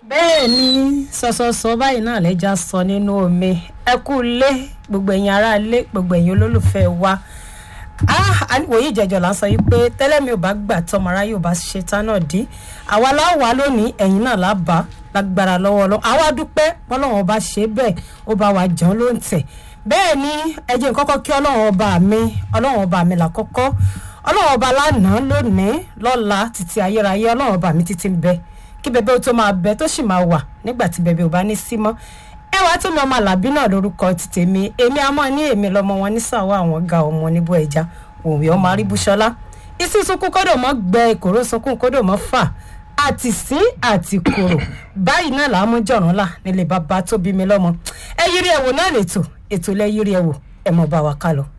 bẹ́ẹ̀ ni sọ̀sọ̀sọ̀ báyìí náà lẹ́jà sọ nínú omi ẹ kú lé gbogbo ẹ̀yin ará ilé gbogbo ẹ̀yin olólùfẹ́ wa wòye ìjẹjọ là ń sọ yìí pé tẹ́lẹ̀ mi ò bá gbà tọmọra yóò bá ṣe tán náà dí àwa láwà lónìí ẹ̀yin náà lábà lágbára lọ́wọ́ lọ àwa dúpẹ́ bọ́lọ́wọ́n bá ṣe bẹ́ẹ̀ ó bá wa jẹun ló ń tẹ̀ bẹ́ẹ̀ ni ẹ jẹ́ n kọ́kọ́ kí ọlọ́run ọba mi ọlọ́run ọba mi làkọ́kọ́ ọlọ́run ọba lánàá lónìí lọ́la títí ayérayé ọlọ́run ọba mi títí ń bẹ kí bẹbẹ ó tó máa bẹ tó sì máa wà nígbà tí bẹbẹ ò bá ní sí mọ́ ẹwà tó mi ọmọ àlàbí náà lórúkọ ti tèmi èmi àmọ́ ní èmi lọmọ wọn ní sàwọ àwọn ga ọmọ níbo ẹja òwe ọmọ aríbúṣọlá isi sunkún kódò mọ gbẹ ìkòrò sunkún kódò mọ fà àti sín àti kòrò báyìí náà làá mú jọ̀rún là nílé bàbá tó bí mi lọ́mọ ẹ yiri ẹ̀wò náà lè tò ètò lẹ yiri ẹ̀wò ẹ̀ mọ̀ bá wa ká lọ.